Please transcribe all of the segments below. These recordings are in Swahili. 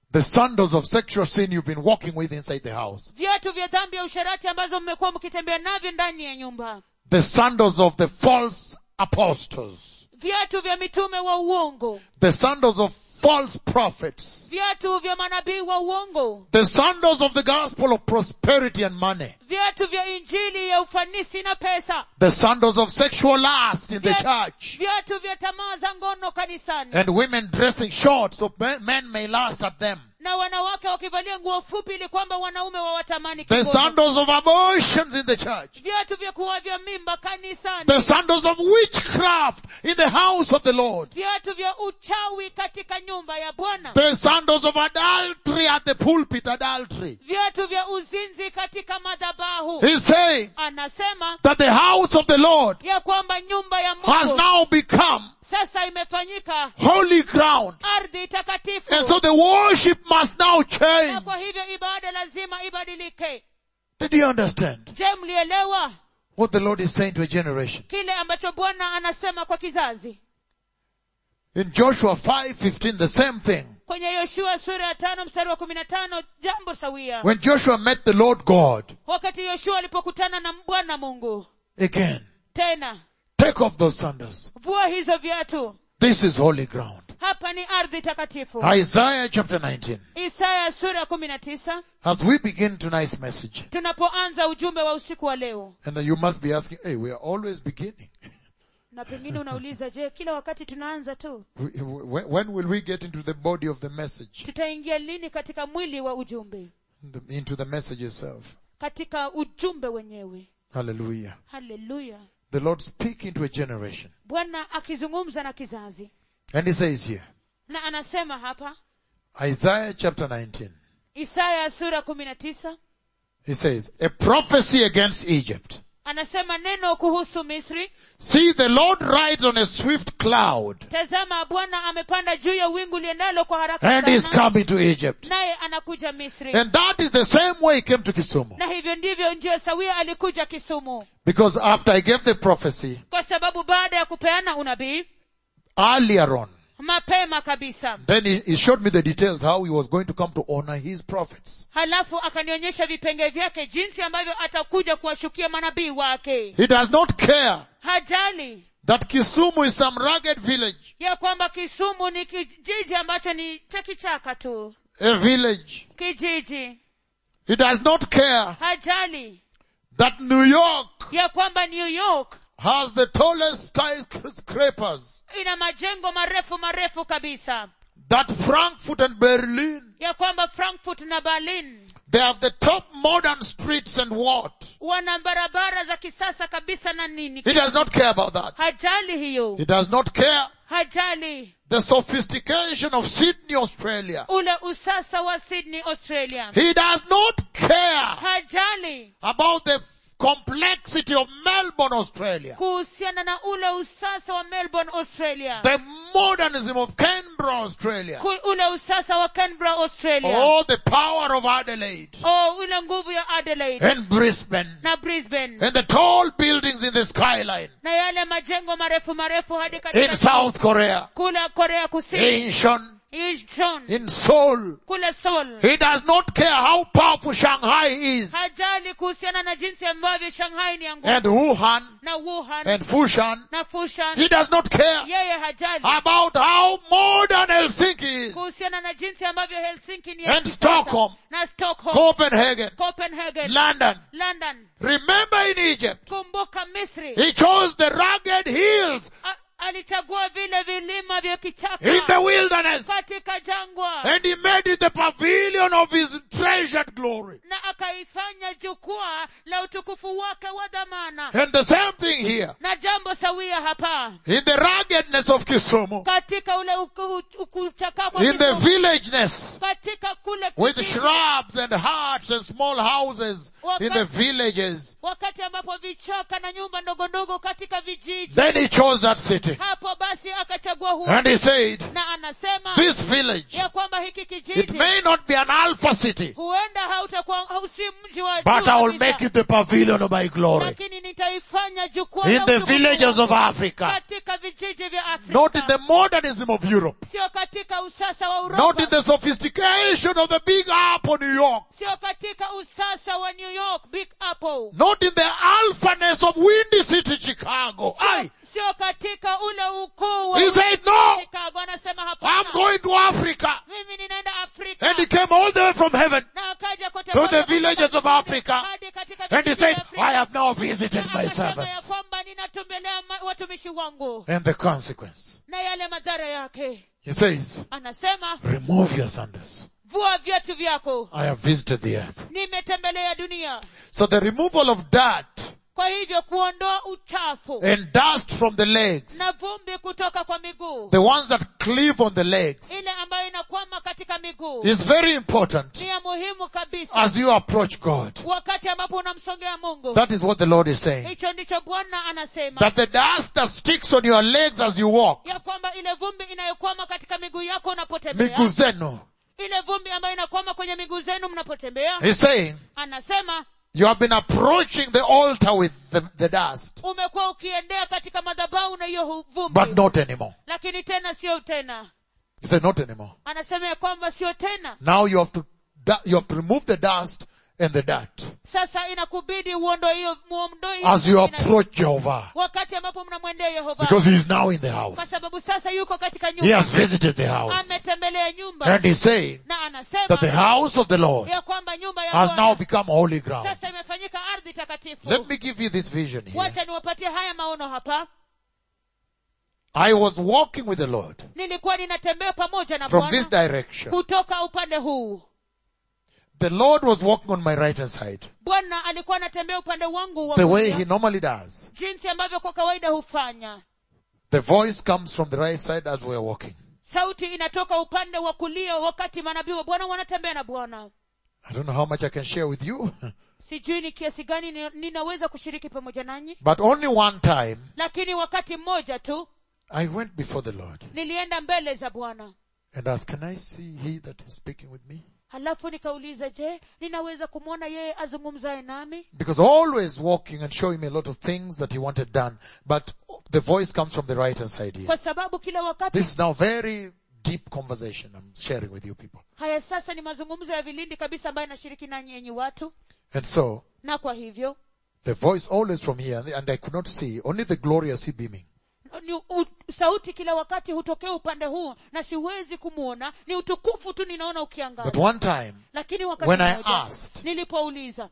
The sandals of sexual sin you've been walking with inside the house. viatu vya dhambi ya usharati ambazo mmekuwa mkitembea navyo ndani ya nyumba The sandals of the false apostles. viatu vya mitume wa uongo The sandals of false prophets. viatu vya manabii wa uongo The sandals of the gospel of prosperity and money. viatu vya injili ya ufanisi na pesa The sandals of sexual lust in the Viatu- church. viatu vya tamaa za ngono kanisani And women dressing short so men, men may lust at them. na wanawake wakivalia nguo fupi ili kwamba wanaume wawatamani The kingono. sandals of abortions in the church. viatu vya kuwavya mimba kanisani The sandals of witchcraft in the house of the Lord. viatu vya uchawi katika nyumba ya bwana The sandals of adultery at the pulpit, adultery. viatu vya uzinzi katika madhabahu He's saying anasema that the house of the Lord ya kwamba nyumba ya has mungu now become sasa imefanyika holy ground. ardhi takatifu And so the worship must now na change. kwa hivyo ibada lazima ibadilike Did you understand je mlielewa what the Lord is saying to a generation? kile ambacho bwana anasema kwa kizazi In Joshua 5:15, the same thing. kwenye yoshua sura ya tano mstari wa kumi na tano jambo sawia When Joshua met the Lord God wakati yoshua alipokutana na bwana mungu again, tena take off those sandals. vua hizo viatu This is holy ground. hapa ni ardhi takatifu Isaiah chapter 19. isaya sura ya kumi na tisa As we begin tonight's message, tunapoanza ujumbe wa usiku wa leo and you must be asking, hey, we are always beginning. na pengine unauliza je kila wakati tunaanza tu We- we- When will we get into the body of the message? tutaingia lini katika mwili wa ujumbe The- Into the message itself. katika ujumbe wenyewe Hallelujah. haleluya The Lord speaking to a generation. bwana akizungumza na kizazi And he says here, na anasema hapa Isaiah chapter 19. isaya sura kumi na tisa He says, a prophecy against Egypt. anasema neno kuhusu misri See, the Lord rides on a swift cloud tazama bwana amepanda juu ya wingu liendalo kwa haraka and is sana coming to Egypt. naye anakuja misri And that is the same way he came to Kisumu. na hivyo ndivyo njia sawia alikuja kisumu Because after I gave the prophecy kwa sababu baada ya kupeana unabii earlier on, mapema kabisa then he, he showed me the details how he was going to come to honor his prophets. halafu akanionyesha vipenge vyake jinsi ambavyo atakuja kuwashukia manabii wake He does not care hajali that Kisumu is some rugged village, ya kwamba kisumu ni kijiji ambacho ni cha kichaka tu a village. kijiji He does not care hajali that New York ya kwamba new york has the tallest skyscrapers, ina majengo marefu marefu kabisa that Frankfurt and Berlin, ya kwamba frankfurt na berlin they have the top modern streets and what? wana barabara za kisasa kabisa na nini He does not care about that. hajali hiyo He does not care hajali the sophistication of Sydney, Australia. ule usasa wa sydney australia He does not care hajali about the complexity of Melbourne, Australia. kuhusiana na ule usasa wa melbourne australia The modernism of Canberra, Australia. Ku- ule usasa wa canberra australia Oh, the power of Adelaide oh ule nguvu ya adelaide and Brisbane na brisbane and the tall buildings in the skyline na yale majengo marefu marefu hadi in katika South Korea, kule korea kusini Incheon, Incheon, in Seoul. kule seoul He does not care how powerful Shanghai is hajali kuhusiana na jinsi ambavyo shanghai ni yangu and Wuhan na wuhan and Fushan. na fushan He does not care yeye hajali about how modern Helsinki is kuhusiana na jinsi ambavyo helsinki ni and kisasa. Stockholm, na stockholm Copenhagen, copenhagen London. london Remember in Egypt, kumbuka misri he chose the rugged hills A- alichagua vile vilima vya kichaka in the wilderness katika jangwa and he made it the pavilion of his treasured glory. na akaifanya jukwaa la utukufu wake wa dhamana And the same thing here. na jambo sawia hapa In the ruggedness of Kisumu, katika ule uku- uku- kuchakaa kwa in the Kisumu, villageness, katika kule with kijiji, shrubs and huts and small houses in the villages, wakati ambapo vichaka na nyumba ndogo ndogo katika vijiji then he chose that city. hapo basi akachagua huo And he said, na anasema this village, ya kwamba hiki it kijiji may not be an alpha city, huenda hautakuwa hausi mji wa but juu I will kabisa, make it the pavilion of my glory. lakini nitaifanya jukwaa in la the utukufu villages wangu of Africa. katika vijiji vya Not in afrika the modernism of Europe. sio katika usasa wa Not in uropa the sophistication of the big apple New York. sio katika usasa wa new york big apple Not in the alphaness of Windy City, Chicago. Aye. sio katika ule ukuu wa He said, no, chicago anasema I'm hapana going to Africa. mimi ninaenda afrika And he came all the way from heaven na akaja kote to kote the villages of Africa. hadi katika And he vijiji said, vya Afrika. I have now visited Na my akasema ya servants. kwamba ninatembelea ma- watumishi wangu And the consequence. na yale madhara yake He says, anasema remove your sandals. vua viatu vyako I have visited the earth. nimetembelea dunia So the removal of dirt kwa hivyo kuondoa uchafu and dust from the legs, na vumbi kutoka kwa miguu the ones that cleave on the legs, ile ambayo inakwama katika miguu is very important ni ya muhimu kabisa as you approach God. wakati ambapo unamsongea mungu That is what the Lord is saying. hicho ndicho bwana anasema That the dust that sticks on your legs as you walk, ya kwamba ile vumbi inayokwama katika miguu yako unapotembea miguu zenu, ile vumbi ambayo inakwama kwenye miguu zenu mnapotembea he's saying, anasema you have been approaching the altar with the, the dust, umekuwa ukiendea katika madhabahu na hiyo hu- but vumbi not anymore. lakini tena sio tena He said, not anymore. anasema ya kwamba sio tena Now you have to, du- you have to remove the dust and the dirt sasa inakubidi uondoe hiyo muondoe hiyo as you vumbi na- approach Jehovah. wakati ambapo mnamwendea yehova Because he is now in the kwa house. sababu sasa yuko katika He nyumba has visited the house. ametembelea nyumba And he's saying na that the anasema house of the Lord ya kwamba nyumba ya has now Bwana become holy ground. sasa imefanyika ardhi takatifu Let me give you this vision here. wacha niwapatie haya maono hapa I was walking with the Lord nilikuwa ninatembea pamoja na from this bwana direction. kutoka upande huu The Lord was walking on my right hand side, bwana alikuwa anatembea upande wangu wa the way kulia, he normally does. jinsi ambavyo kwa kawaida hufanya The voice comes from the right side as we are walking. sauti inatoka upande wa kulia wakati manabii wa bwana wanatembea na bwana I don't know how much I can share with you, sijui ni kiasi gani ni- ninaweza kushiriki pamoja nanyi but only one time lakini wakati mmoja tu I went before the Lord nilienda mbele za bwana and asked, can I see he that is speaking with me? halafu nikauliza je ninaweza kumwona yeye azungumzaye nami Because always walking and showing me a lot of things that he wanted done, but the voice comes from the right hand side here. kwa sababu kila wakati This is now very deep conversation I'm sharing with you people. haya sasa ni mazungumzo ya vilindi kabisa ambayo nashiriki nanyi yenyi watu And so, na kwa hivyo the voice always from here, and- and I could not see, only the glory I see beaming. ni u, sauti kila wakati hutokea upande huu na siwezi kumwona ni utukufu tu ninaona But ukiangaza one time, lakini wakati when I mmoja, asked- nilipouliza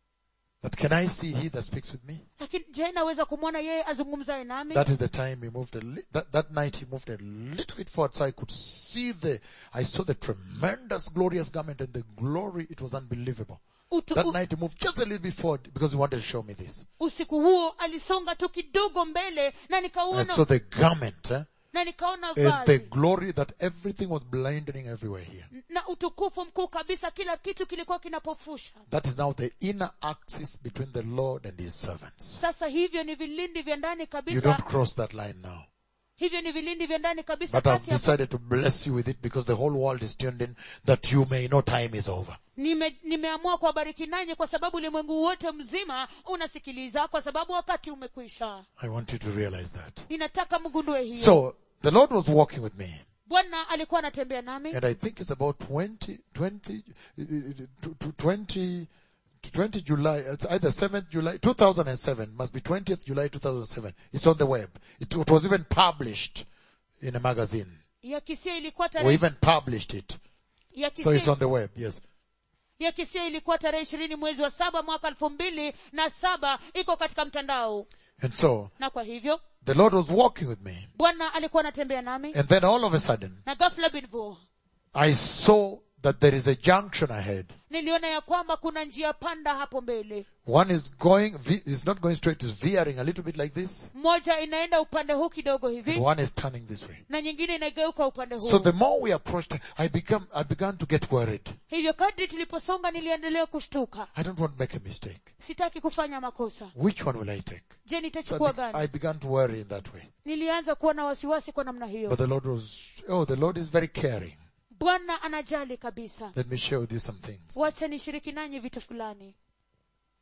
that can I see he that speaks with me? lakini je naweza kumwona yeye azungumzaye nami That is the time he moved a li- that, that night he moved a little bit forward so I could see the, I saw the tremendous glorious garment and the glory, it was unbelievable. Utu, That u, night he moved just a little bit forward because he wanted to show me this. usiku huo alisonga tu kidogo mbele na And nikaona so the garment, eh, na nikaona and the vazi glory that everything was blinding everywhere here. na utukufu mkuu kabisa kila kitu kilikuwa kinapofusha That is now the inner axis between the Lord and his servants. sasa hivyo ni vilindi vya ndani You kabisa don't cross that line now. hivyo ni vilindi vya ndani kabisa But I've kati ya decided to bless you with it because the whole world is tuned in that you may know time is over. Nime, nimeamua kuwabariki nanyi kwa sababu ulimwengu wote mzima unasikiliza kwa sababu wakati umekwisha I want you to realize that. ninataka mgundue hiyo So, the Lord was walking with me. bwana alikuwa anatembea nami And I think it's about 20, 20, uh, to- to 20, to 20 July, it's either 7th July, 2007, must be 20th July 2007. It's on the web. It, it was even published in a magazine. ya kisia ilikuwa We tarehe even published it. ya So it's kisia, on the web, yes. ya kisia ilikuwa tarehe ishirini mwezi wa saba mwaka elfu mbili na saba iko katika mtandao And so, na kwa hivyo the Lord was walking with me. bwana alikuwa anatembea nami And then all of a sudden, na ghafla binvu I saw that there is a junction ahead. niliona ya kwamba kuna njia panda hapo mbele One is going, ve- is not going straight, is veering a little bit like this. moja inaenda upande huu kidogo And hivi one is turning this way. na nyingine inageuka upande huu So the more we approached, I become, I began to get worried. hivyo kadri tuliposonga niliendelea kushtuka I don't want to make a mistake. sitaki kufanya makosa Which one will I take? je So I, nitachukua be- I gani began to worry in that way. nilianza kuwa na wasiwasi kwa namna hiyo But the Lord was, oh, the Lord is very caring. bwana anajali kabisa Let me share with you some things. wacha nishiriki nanyi vitu fulani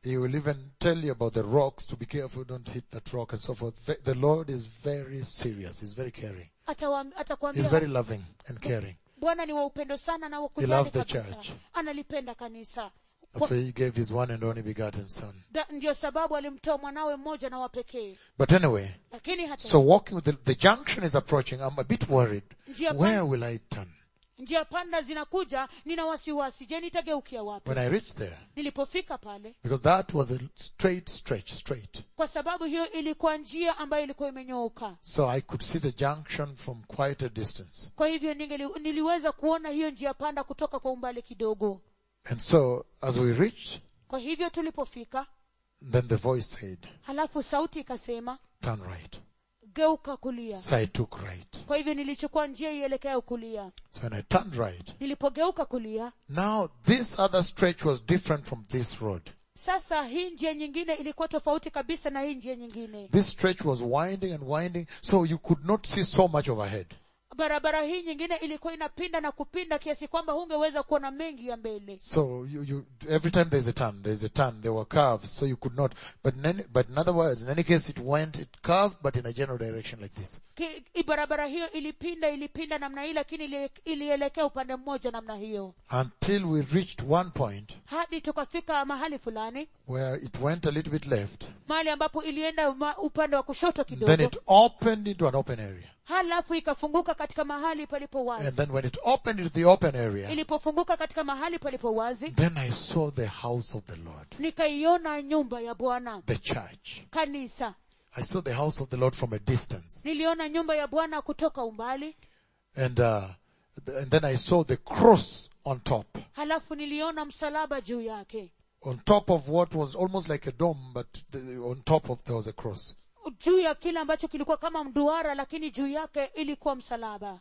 He will even tell you about the rocks to be careful, don't hit that rock and so forth. Ve- The Lord is very serious. He's very caring. Atawa- He's atakwambia very loving and caring. bwana ni wa upendo sana na wa He kujali loved the kabisa church. analipenda kanisa That's why he gave his one and only begotten son. Da- ndio sababu alimtoa mwanawe mmoja na wa pekee But anyway, lakini hata so walking with the, the junction is approaching. I'm a bit worried. Njia Where pan- will I turn? njia panda zinakuja nina wasiwasi je nitageukia wapi When I reached there, nilipofika pale because that was a straight stretch, straight. kwa sababu hiyo ilikuwa njia ambayo ilikuwa imenyooka So I could see the junction from quite a distance. kwa hivyo ningeli, niliweza kuona hiyo njia panda kutoka kwa umbali kidogo And so as we reached, kwa hivyo tulipofika then the voice said, halafu sauti ikasema turn right. geuka kulia So I took right. kwa hivyo nilichukua njia ielekea kulia So when I turned right, nilipogeuka kulia now this other stretch was different from this road. sasa hii njia nyingine ilikuwa tofauti kabisa na hii njia nyingine This stretch was winding and winding, so you could not see so much overhead. barabara hii nyingine ilikuwa inapinda na kupinda kiasi kwamba hungeweza kuona mengi ya mbele So you, you, every time there's a turn, there's a turn, there were curves, so you could not, but in any, but in other words, in any case it went, it curved, but in a general direction like this. Ki- i- barabara hiyo ilipinda ilipinda namna hii lakini ili- ilielekea upande mmoja namna hiyo Until we reached one point hadi tukafika mahali fulani where it went a little bit left, mahali ambapo ilienda ma, upande wa kushoto then kidogo it opened into an open area. halafu ikafunguka katika mahali palipo And wazi then when it opened into the open area, ilipofunguka katika mahali palipo wazi then I saw the house of the Lord, nikaiona nyumba ya bwana the church. kanisa I saw the house of the Lord from a distance. niliona nyumba ya bwana kutoka umbali And, uh, th- and then I saw the cross on top. halafu niliona msalaba juu yake On top of what was almost like a dome, but the, on top of there was a cross. juu ya kile ambacho kilikuwa kama mduara lakini juu yake ilikuwa msalaba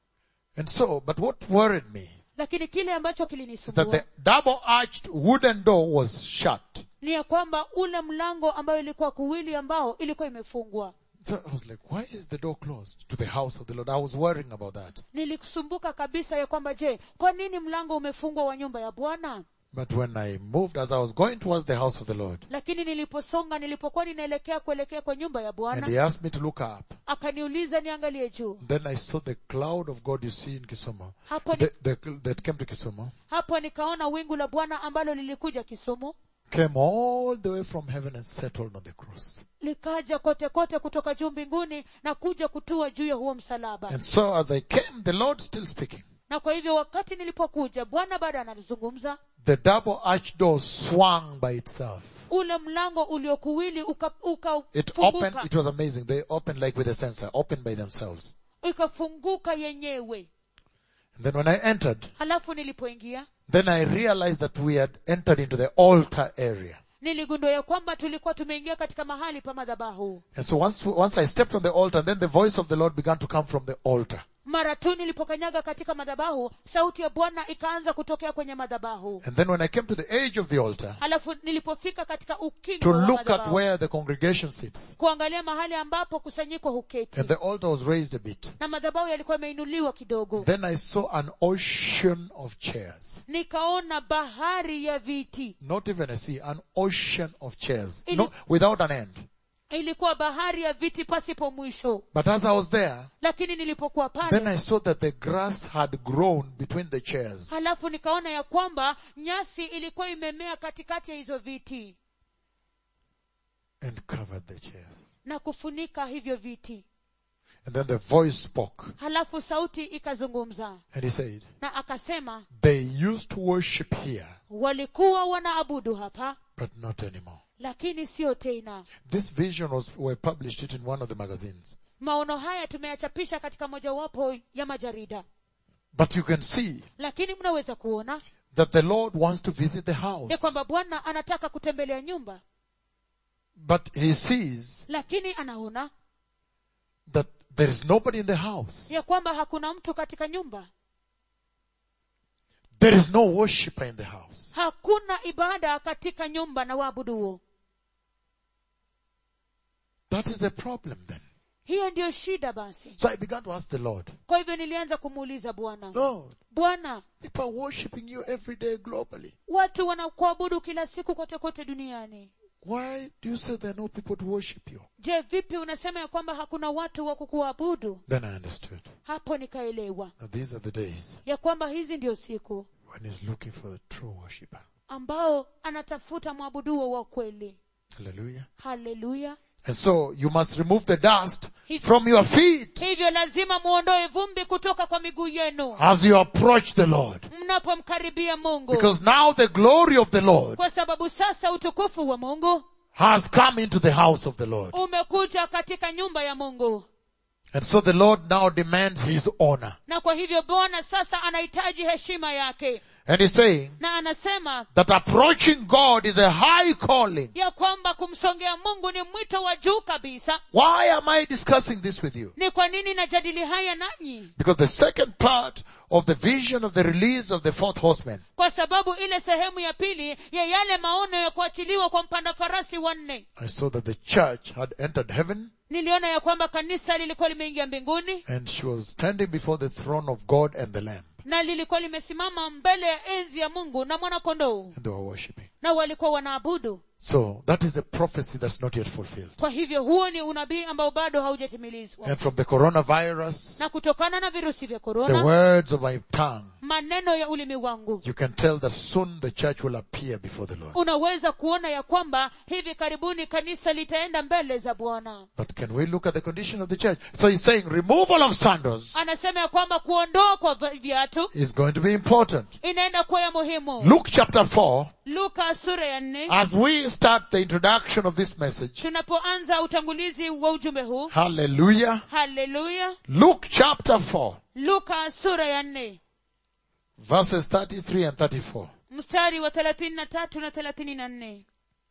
And so, but what worried me lakini kile ambacho is that kilinisumbua the double arched wooden door was shut. ni ya kwamba ule mlango ambayo ilikuwa kuwili ambao ilikuwa imefungwa So I was like, why is the door closed to the house of the Lord? I was worrying about that. nilisumbuka kabisa ya kwamba je kwa nini mlango umefungwa wa nyumba ya bwana But when I moved, as I was going towards the house of the Lord, lakini niliposonga nilipokuwa ninaelekea kuelekea kwa nyumba ya and bwana he asked me to look up, akaniuliza niangalie juu then I saw the cloud of God you see in Kisumu, hapo, ni, the, the, that came to Kisumu, hapo nikaona wingu la bwana ambalo lilikuja kisumu came all the way from heaven and settled on the cross. likaja kote kote kutoka juu mbinguni na kuja kutua juu ya huo msalaba And so as I came, the Lord still speaking. na kwa hivyo wakati nilipokuja bwana bado anazungumza The double arch door swung by itself. ule mlango uliokuwili ukafunguka uka It funguka. opened, it was amazing. They opened like with a sensor, opened by themselves. ikafunguka yenyewe And then when I entered, halafu nilipoingia then I realized that we had entered into the altar area. niligundua ya kwamba tulikuwa tumeingia katika mahali pa madhabahu And so once, once I stepped on the altar, then the voice of the Lord began to come from the altar. mara tu nilipokanyaga katika madhabahu sauti ya bwana ikaanza kutokea kwenye madhabahu And then when I came to the edge of the altar, halafu nilipofika katika ukingo to wa look at madhabahu where the congregation sits, kuangalia mahali ambapo kusanyiko huketi and the altar was raised a bit, na madhabahu yalikuwa yameinuliwa kidogo then I saw an ocean of chairs. nikaona bahari ya viti Not even a sea, an ocean of chairs. Ili- No, without an end. ilikuwa bahari ya viti pasipo mwisho But as I was there, lakini nilipokuwa then pale I saw that the grass had grown between the chairs. halafu nikaona ya kwamba nyasi ilikuwa imemea katikati ya hizo viti and covered the chairs. na kufunika hivyo viti And then the voice spoke halafu sauti ikazungumza and he said, na akasema they used to worship here, walikuwa wanaabudu hapa but not anymore. lakini sio tena This vision was, we published it in one of the magazines. maono haya tumeyachapisha katika mojawapo ya majarida But you can see lakini mnaweza kuona that the Lord wants to visit the ya house. kwamba bwana anataka kutembelea nyumba But he sees lakini anaona that there is nobody in the house. ya kwamba hakuna mtu katika nyumba There is no worshiper in the house. hakuna ibada katika nyumba na waabuduo That is a problem then. hiyo ndiyo shida basi So I began to ask the Lord, kwa hivyo nilianza kumuuliza bwana Lord, bwana people are worshiping you every day globally. watu wanakuabudu kila siku kote kote duniani Why do you say there are no people to worship you? je vipi unasema ya kwamba hakuna watu wa kukuabudu Then I understood hapo nikaelewa that these are the days ya kwamba hizi ndio siku when he's looking for a true worshiper. ambao anatafuta mwabuduo wa kweli Hallelujah. haleluya And so you must remove the dust from your feet hivyo lazima muondoe vumbi kutoka kwa miguu yenu as you approach the Lord. mnapomkaribia mungu Because now the glory of the Lord kwa sababu sasa utukufu wa mungu has come into the house of the Lord. umekuja katika nyumba ya mungu And so the Lord now demands his honor. na kwa hivyo bwana sasa anahitaji heshima yake And he's saying na anasema that approaching God is a high calling. ya kwamba kumsongea mungu ni mwito wa juu kabisa Why am I discussing this with you? ni kwa nini najadili haya nanyi Because the second part of the vision of the release of the fourth horseman kwa sababu ile sehemu ya pili ya yale maono ya kuachiliwa kwa mpanda farasi wanne I saw that the church had entered heaven niliona ya kwamba kanisa lilikuwa limeingia mbinguni and she was standing before the throne of God and the Lamb na lilikuwa limesimama mbele ya enzi ya mungu na mwanakondoo and they were worshipping. na walikuwa wanaabudu So that is a prophecy that's not yet fulfilled. kwa hivyo huo ni unabii ambao bado haujatimilizwa And from the coronavirus, na kutokana na virusi vya the korona words of my tongue, maneno ya ulimi wangu you can tell that soon the church will appear before the Lord. unaweza kuona ya kwamba hivi karibuni kanisa litaenda mbele za bwana But can we look at the condition of the church? So he's saying removal of sandals anasema ya kwamba kuondoa kwa vi- viatu is going to be important. inaenda kuwa ya muhimu Luke chapter 4, luka sura ya nne as we start the introduction of this message, tunapoanza utangulizi wa ujumbe huu hallelujah. haleluya Luke chapter 4, luka sura ya nne verses 33 and 34. mstari wa thelathini na tatu na thelathini na nne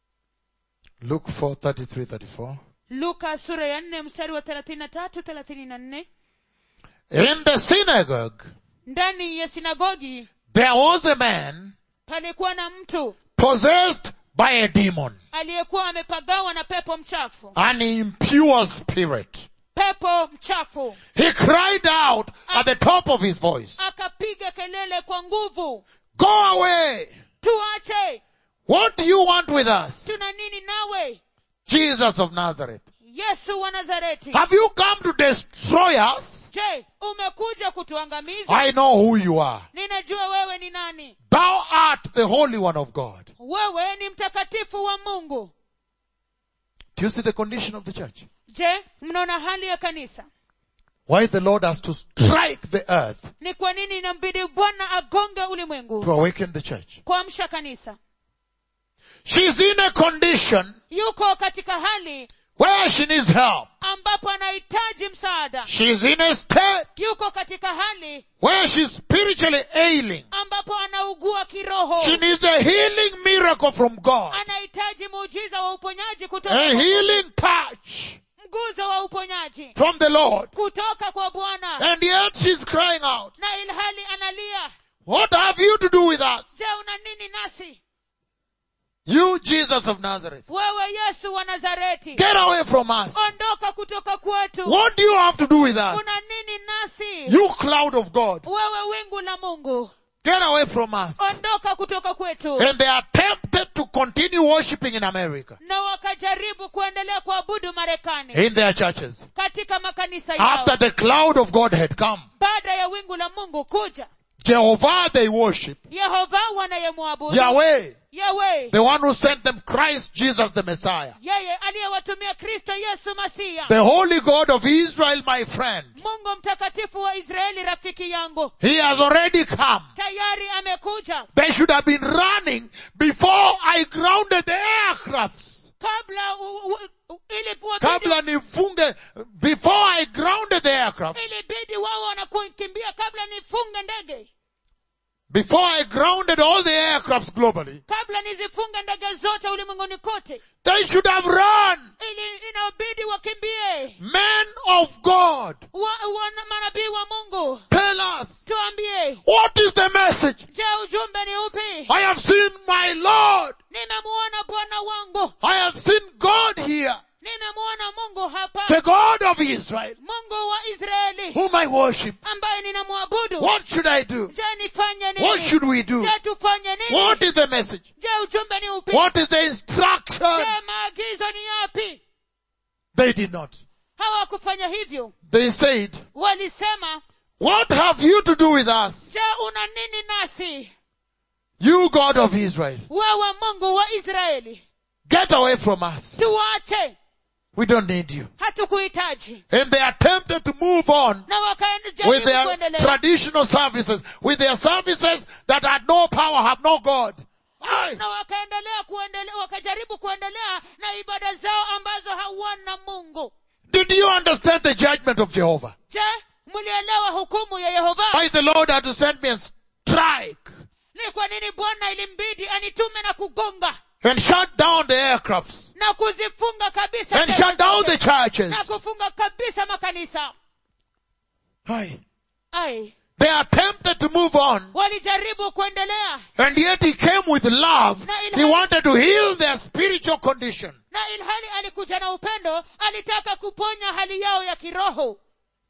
Luke 4, 33, 34. luka sura ya nne mstari wa thelathini na tatu thelathini na nne In the synagogue, ndani ya sinagogi there was a man palikuwa na mtu possessed by a demon, aliyekuwa amepagawa na pepo mchafu an impure spirit. pepo mchafu He cried out at the top of his voice, akapiga kelele kwa nguvu Go away! tuache What do you want with us? tuna nini nawe Jesus of Nazareth. yesu wa nazareti Have you come to destroy us? je umekuja kutuangamiza I know who you are. ninajua wewe ni nani Thou art the Holy One of God. wewe ni mtakatifu wa mungu Do you see the condition of the church? je mnaona hali ya kanisa Why the Lord has to strike the earth ni kwa nini inambidi bwana agonge ulimwengu to awaken the church. kuamsha kanisa She's in a condition yuko katika hali where she needs help. ambapo anahitaji msaada She's in a state yuko katika hali where she's spiritually ailing. ambapo anaugua kiroho She needs a healing miracle from God. anahitaji muujiza wa uponyaji kutoka A kwa- healing touch mguzo wa uponyaji from the Lord. kutoka kwa bwana And yet she's crying out, na ilhali analia what have you to do with us? je una nini nasi You Jesus of Nazareth. wewe yesu wa nazareti Get away from us. ondoka kutoka kwetu What do you have to do with us? una nini nasi You cloud of God. wewe wingu la mungu Get away from us. ondoka kutoka kwetu And they are tempted to continue worshiping in America. na wakajaribu kuendelea kuabudu marekani In their churches. katika makanisa yao After the cloud of God had come. baada ya wingu la mungu kuja Jehovah they worship. yehova wanayemwabudu Yahweh. yawe The one who sent them Christ Jesus the Messiah. yeye aliyewatumia kristo yesu masia The holy God of Israel my friend. mungu mtakatifu wa israeli rafiki yangu He has already come. tayari amekuja They should have been running before I grounded the aircrafts. kabla u, u, u, ilibidi, Kabla nifunge, before I grounded the aircraft, ilibidi wao wanakukimbia kabla nifunge ndege before I grounded all the aircrafts globally, kabla nizifunge ndege zote ulimwenguni kote they should have run. ili inabidi wakimbie Men of God, wa, wana manabii wa mungu tell us, tuambie what is the message? je ujumbe ni upi I have seen my Lord. nimemuona bwana wangu I have seen God here. nimemuona mungu hapa the God of Israel, mungu wa israeli whom I worship, ambaye ninamwabudu what should I do? je nifanye What nini should we do? je tufanye nini What is the message? je ujumbe ni upi What is the instruction? je maagizo ni yapi They did not. hawakufanya hivyo They said, walisema what have you to do with us? je una nini nasi You God of Israel, wewe mungu wa israeli get away from us. tuwache We don't need you. hatukuhitaji And they attempted to move on na with wakaendelea their kuendelea traditional services, with their services that had no power, have no God. Aye. na wakaendelea kuendelea wakajaribu kuendelea na ibada zao ambazo hawana mungu Did you understand the judgment of Jehovah? je mlielewa hukumu ya yehova Why the Lord had to send me and strike ni kwa nini bwana ilimbidi anitume na kugonga and shut down the aircrafts na kuzifunga kabisa and ndege shut down zote, the churches. na kufunga kabisa makanisa Aye. ai They attempted to move on walijaribu kuendelea and yet he came with love. He wanted to heal their spiritual condition. na ilhali alikuja na upendo alitaka kuponya hali yao ya kiroho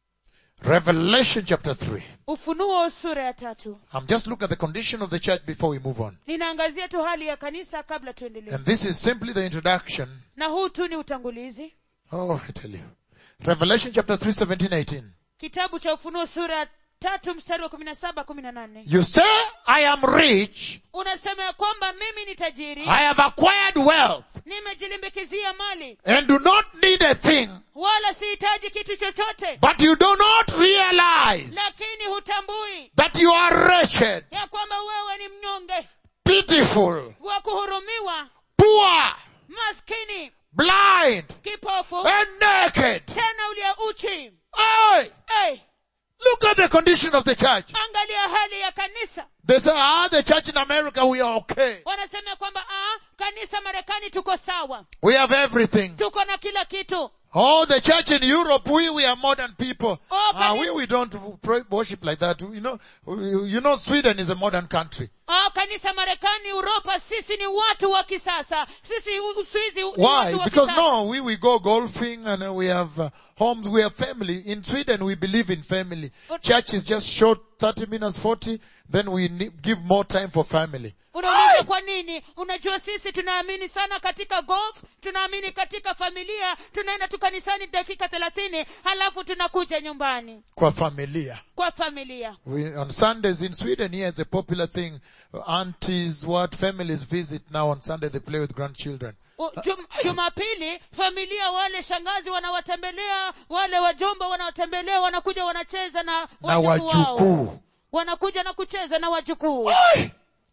Revelation chapter 3. ufunuo sura ya tatu I'm just looking at the condition of the church before we move on. ninaangazia tu hali ya kanisa kabla tuendelee And this is simply the introduction. na huu tu ni utangulizi Oh, I tell you. Revelation chapter 3, 17, 18. kitabu cha ufunuo sura ya tatu mstari wa kumi na saba kumi na nane You say, I am rich. unasema ya kwamba mimi ni tajiri I have acquired wealth nimejilimbikizia mali and do not need a thing. wala sihitaji kitu chochote But you do not realize lakini hutambui that you are wretched, ya kwamba wewe ni mnyonge pitiful, wa kuhurumiwa poor, maskini blind, kipofu and naked. tena uliye uchi Hey, hey, look at the condition of the church. angalia hali ya kanisa They say, ah, the church in America, we are okay. wanasema kwamba ah, kanisa marekani tuko sawa We have everything. tuko na kila kitu Oh, the church in Europe, we, we are modern people. Oh, Ah, can we, you- we don't pray, worship like that. You know, you know, Sweden is a modern country. ah, kanisa marekani uropa sisi ni watu wa kisasa sisi U- uswizi ni Why? watu wa Because kisasa. no, we, we go golfing and uh, we have uh, homes, we have family. In Sweden, we believe in family. But- Church is just short, 30 minutes, 40, then we ne- give more time for family. unauliza kwa nini unajua sisi tunaamini sana katika golf tunaamini katika familia tunaenda tu kanisani dakika thelathini halafu tunakuja nyumbani Kwa familia. kwa familia We, on Sundays in Sweden, here is a popular thing. Aunties, what families visit now on Sunday, they play with grandchildren. U- Jum, jumapili familia wale shangazi wanawatembelea wale wajomba wanawatembelea wanakuja wanacheza na Na wajukuu wao. wajukuu. wanakuja na kucheza na wajukuu Aye.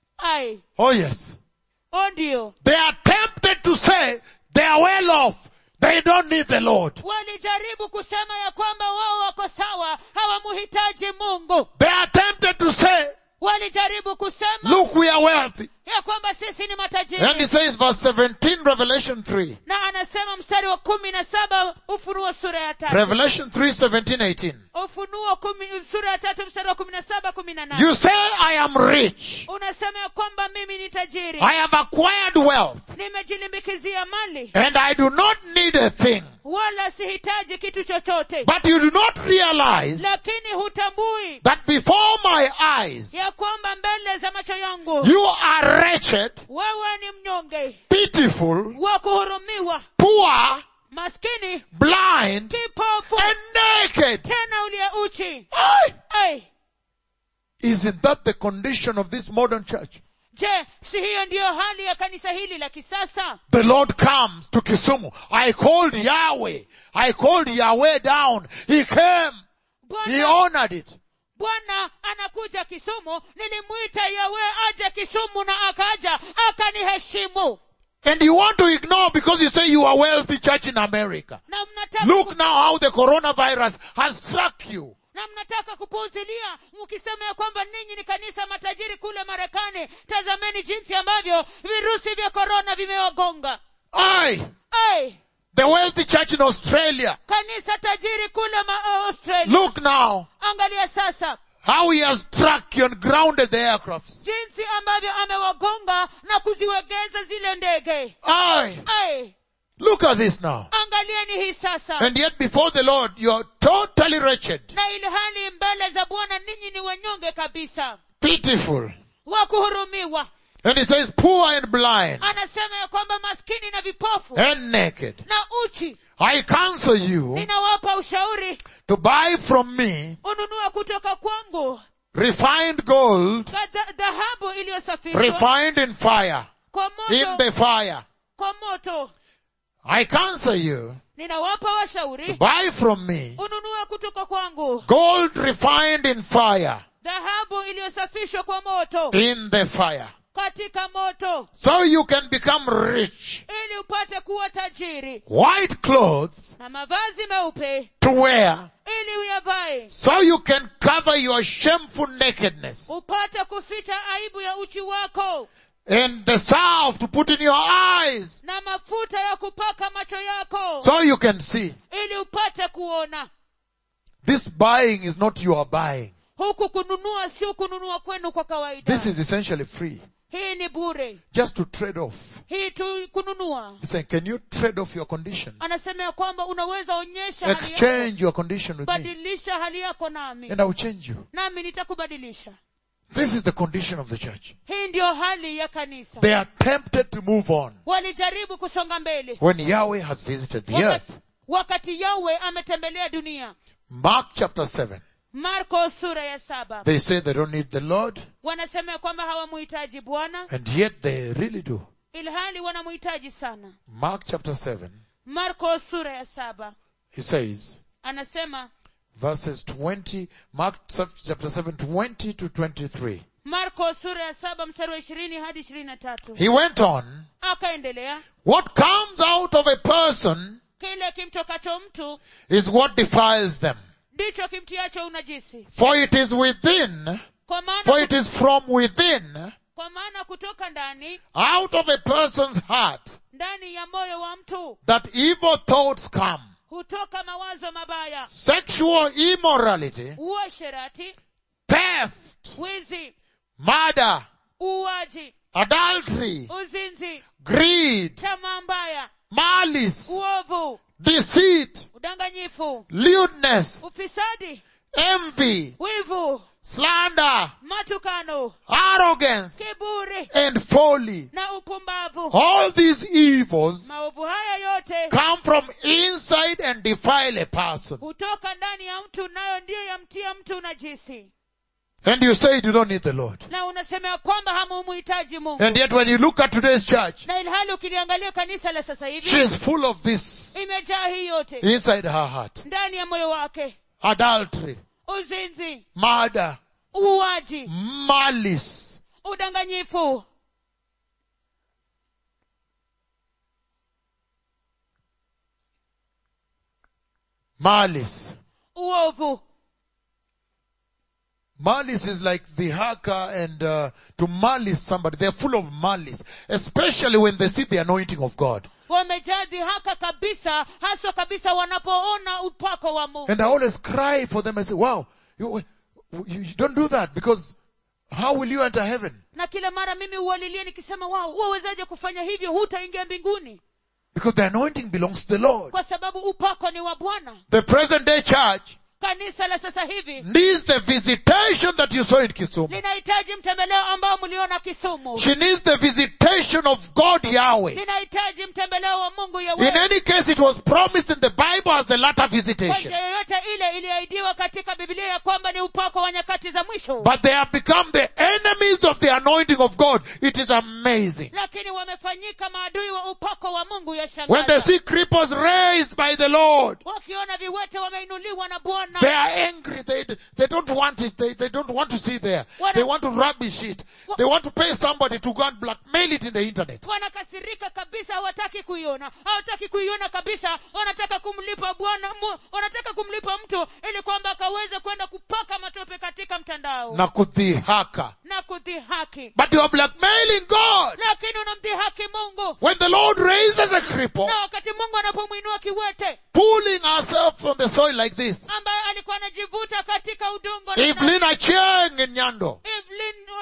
ai Oh yes. o ndio They are tempted to say they are well off. They don't need the Lord. walijaribu kusema ya kwamba wao wako sawa hawamuhitaji mungu They are tempted to say, walijaribu kusema look, we are wealthy. ya kwamba sisi ni And he matajiri says verse 17, Revelation 3. na anasema mstari wa kumi na saba ufunuo sura ya tatu Revelation 3, 17, 18. ufunuo kumi, sura ya tatu mstari wa kumi na saba kumi na nane You say, I am rich. unasema ya kwamba mimi ni tajiri I have acquired wealth. nimejilimbikizia mali And I do not need a thing. wala sihitaji kitu chochote But you do not realize lakini hutambui that before my eyes, ya kwamba mbele za macho yangu you are wretched, wewe ni mnyonge pitiful, wa kuhurumiwa poor, maskini blind, kipofu and naked. tena uliye uchi Aye. Ai, Isn't that the condition of this modern church? je si hiyo ndiyo hali ya kanisa hili la kisasa The Lord comes to Kisumu. I called Yahweh. I called Yahweh down. He came. He bwana honored it. bwana anakuja kisumu nilimwita yawe aje kisumu na akaja akaniheshimu And you want to ignore because you say you are wealthy church in America. na mnataka Look now how the coronavirus has struck you. na mnataka kupuuzilia mkisema ya kwamba ninyi ni kanisa matajiri kule marekani tazameni jinsi ambavyo virusi vya korona vimewagonga Aye. Ai, The wealthy church in Australia. kanisa tajiri kule ma- australia Look now angalia sasa how he has struck you and grounded the aircrafts. jinsi ambavyo amewagonga na kuziwegeza zile ndege Aye. Ai, Look at this now. angalieni hii sasa And yet before the Lord, you are totally wretched, na ili hali mbele za bwana ninyi ni wanyonge kabisa pitiful. wa kuhurumiwa And he says, poor and blind anasema ya kwamba maskini na vipofu and naked. na uchi I counsel you ninawapa ushauri to buy from me ununue kutoka kwangu refined gold, ka- dha- dhahabu iliyosafishwa refined in fire, kwa in moto the fire. kwa moto I counsel you ninawapa to washauri buy from me ununue kutoka kwangu gold refined in fire, dhahabu iliyosafishwa kwa moto in the fire. katika moto So you can become rich. ili upate kuwa tajiri White clothes na mavazi meupe to wear ili uyavae so you can cover your shameful nakedness upate kuficha aibu ya uchi wako and the salve to put in your eyes na mafuta ya kupaka macho yako so you can see. ili upate kuona This buying is not your buying. huku kununua sio kununua kwenu kwa kawaida This is essentially free. hii ni bure Just to trade off. hii tu kununua He's saying, can you trade off your condition? anasema ya kwamba unaweza onyesha hali yako Exchange your condition with me badilisha hali yako nami and I will change you. nami nitakubadilisha This is the condition of the church. hii ndiyo hali ya kanisa They are tempted to move on walijaribu kusonga mbele when Yahweh has visited the wakati, earth. wakati yawe ametembelea dunia Mark chapter 7. marko sura ya saba They say they don't need the Lord wanasema ya kwamba hawamuhitaji bwana and yet they really do. ilhali wanamuhitaji sana Mark chapter 7. marko sura ya saba He says, anasema verses 20, Mark chapter 7, 20 to 23. marko sura ya saba mstari wa ishirini hadi ishirini na tatu He went on, akaendelea what comes out of a person kile kimtokacho mtu is what defiles them. ndicho kimtiacho unajisi For it is within, kwa maana, for it is from within, kwa maana kutoka ndani out of a person's heart, ndani ya moyo wa mtu that evil thoughts come. hutoka mawazo mabaya Sexual immorality, uasherati theft, wizi murder, uuaji adultery, uzinzi greed, tamaa mbaya malice, uovu deceit, udanganyifu lewdness, ufisadi envy, wivu slander, matukano arrogance, kiburi and folly. na upumbavu All these evils maovu haya yote come from inside and defile a person. hutoka ndani ya mtu nayo ndiyo yamtia mtu najisi And you say you don't need the Lord. na unasema ya kwamba hamumuhitaji mungu And yet when you look at today's church, na ilhali ukiliangalia kanisa la sasa she hivi is full of this imejaa hii yote inside her heart. ndani ya moyo wake Adultery, uzinzi murder, uuaji malice, udanganyifu malice. uovu Malice is like the haka and uh, to malice somebody. They're full of malice, especially when they see the anointing of God. wamejaa dhihaka kabisa haswa kabisa wanapoona upako wa mungu And I always cry for them. I say, wow, you, you, you don't do that because how will you enter heaven? na kila mara mimi uwalilie nikisema wao wawezaje kufanya hivyo hutaingia mbinguni Because the anointing belongs to the Lord. kwa sababu upako ni wa bwana The present day church kanisa la sasa hivi needs the visitation that you saw in Kisumu. linahitaji mtembeleo ambao mliona kisumu She needs the visitation of God Yahweh. linahitaji mtembeleo wa mungu In yewe any case, it was promised in the Bible as the latter kwa visitation. njia yoyote ile iliahidiwa katika biblia ya kwamba ni upako wa nyakati za mwisho But they have become the enemies of the anointing of God. It is amazing. lakini wamefanyika maadui wa upako wa mungu When they yashangaza see cripples raised by the Lord, wakiona viwete wameinuliwa na bwana they are angry. They, they don't want it. They, they don't want to see there. What They a- want to rubbish it. They want to pay somebody to go and blackmail it in the internet. wanakasirika kabisa hawataki kuiona hawataki kuiona kabisa wanataka kumlipa bwana mu- wanataka kumlipa mtu ili kwamba akaweze kwenda kupaka matope katika mtandao Na kudhihaka. na kudhihaki But you are blackmailing God. lakini unamdhihaki mungu When the Lord raises a cripple, na wakati mungu anapomwinua kiwete pulling herself on the soil like this, ambaye alikuwa anajivuta katika udongo na- Evelyn Acheng in Nyando, Evelyn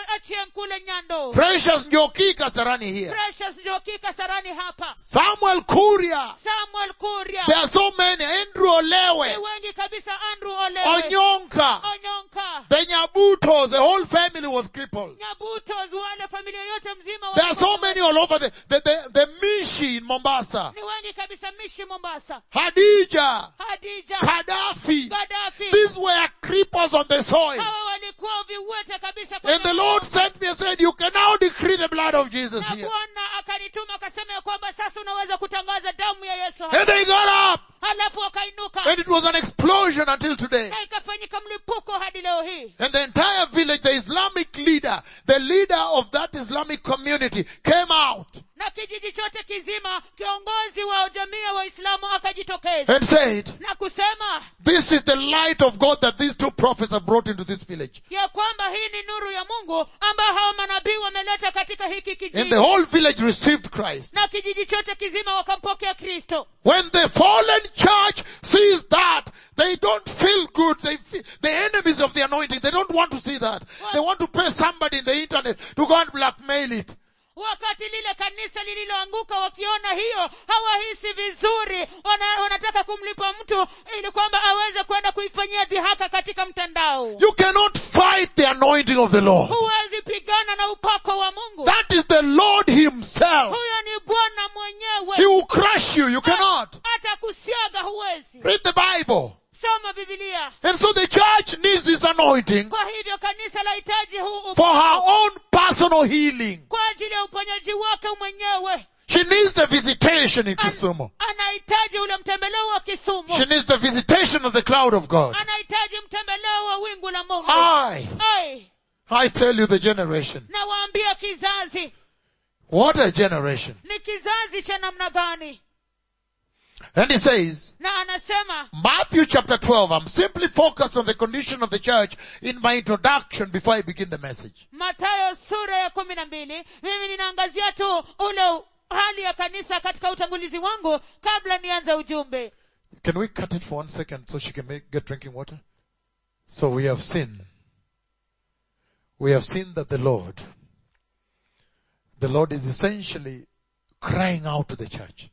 achie kule nyando Precious Njoki Kasarani here. precious njoki kasarani hapa Samuel Kuria. samuel kuria There are so many. Andrew ni Olewe. wengi kabisa andrew olewe Onyonka. onyonka The Nyabutos. The whole family was crippled. nyabutos wale familia yote mzima There are so walikuwa- many all over the, the, the, the Mishi in Mombasa. ni wengi kabisa mishi mombasa Hadija. hadija Gaddafi. gadafi These were creepers on the soil. hawa walikuwa viwete kabisa kwenye And the Lord sent me and said, you can now decree the blood of Jesus na here. bwana akanituma akasema ya kwamba sasa unaweza kutangaza damu ya yesu hapa. And they got up. halafu wakainuka And it was an explosion until today. na ikafanyika mlipuko hadi leo hii And the entire village, the Islamic leader, the leader of that Islamic community came out na kijiji chote kizima kiongozi wa jamii ya waislamu akajitokeza and said, na kusema this is the light of God that these two prophets have brought into this village. ya kwamba hii ni nuru ya mungu ambayo hawa manabii wameleta katika hiki And kijiji the whole village received Christ. na kijiji chote kizima wakampokea kristo When the fallen church sees that, they don't feel good. They feel, the enemies of the anointing, they don't want to see that. They want to pay somebody in the internet to go and blackmail it. wakati lile kanisa lililoanguka wakiona hiyo hawahisi vizuri wana, wanataka kumlipa mtu ili kwamba aweze kwenda kuifanyia dhihaka katika mtandao You cannot fight the anointing of the Lord. huwezi pigana na upako wa mungu That is the Lord himself. huyo ni bwana He mwenyewe will crush you. You cannot. hata kusiaga huwezi Read the Bible. soma bibilia And so the church needs this anointing kwa hivyo kanisa lahitaji huu for her upako own personal healing. kwa ajili ya uponyaji wake mwenyewe She needs the visitation in An- Kisumu. anahitaji ule mtembeleo wa kisumu She needs the visitation of the cloud of God. anahitaji mtembeleo wa wingu la mungu I, Ai, I tell you the generation. nawaambia kizazi What a generation. ni kizazi cha namna gani And he says, na anasema Matthew chapter 12, I'm simply focused on the condition of the church in my introduction before I begin the message. matayo sura ya kumi na mbili mimi ninaangazia tu ule u- hali ya kanisa katika utangulizi wangu kabla nianze ujumbe Can we cut it for one second so she can make, get drinking water? So we have seen, we have seen that the Lord, the Lord is essentially crying out to the church.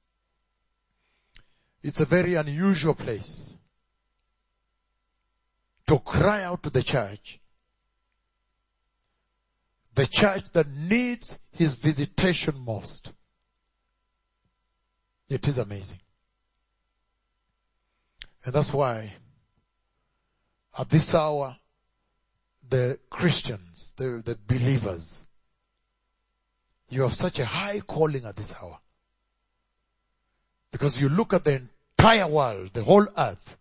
It's a very unusual place to cry out to the church. The church that needs his visitation most. It is amazing. And that's why at this hour, the Christians, the, the believers, you have such a high calling at this hour. Because you look at the entire world, the whole earth.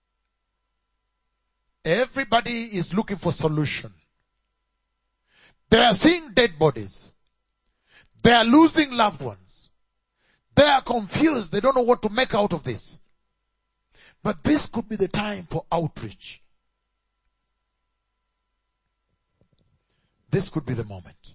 Everybody is looking for solution. They are seeing dead bodies. They are losing loved ones. They are confused. They don't know what to make out of this. But this could be the time for outreach. This could be the moment.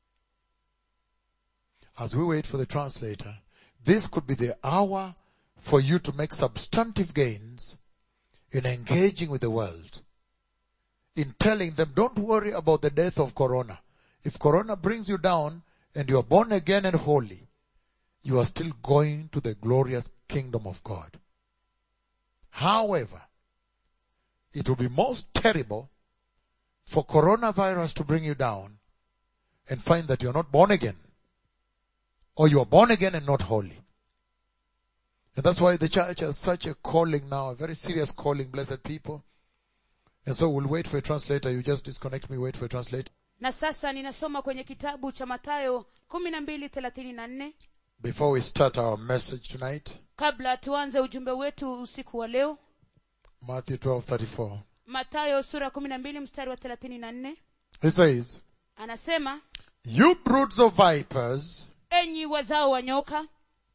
As we wait for the translator, this could be the hour for you to make substantive gains in engaging with the world. In telling them, don't worry about the death of Corona. If Corona brings you down and you are born again and holy, you are still going to the glorious kingdom of God. However, it will be most terrible for coronavirus to bring you down and find that you're not born again. Or you are born again and not holy. And that's why the church has such a calling now, a very serious calling, blessed people. And so we'll wait for a translator. You just disconnect me, wait for a translator. na sasa ninasoma kwenye kitabu cha matayo kumi na mbili thelathini na nne Before we start our message tonight, kabla tuanze ujumbe wetu usiku wa leo Matthew 12:34. matayo sura kumi na mbili mstari wa thelathini na nne It says, anasema You broods of vipers, enyi wazao wa nyoka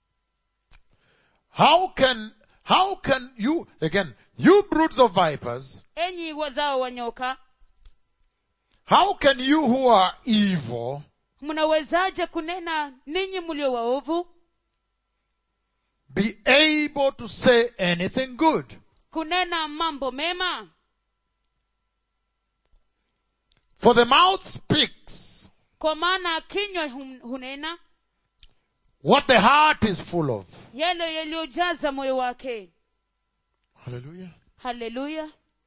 how can, how can you, again, you broods of vipers, enyi wazao wa nyoka how can you who are evil mnawezaje kunena ninyi mlio waovu be able to say anything good? kunena mambo mema For the mouth speaks kwa maana kinywa hum- hunena what the heart is full of. yale yaliyojaza moyo wake Hallelujah. haleluya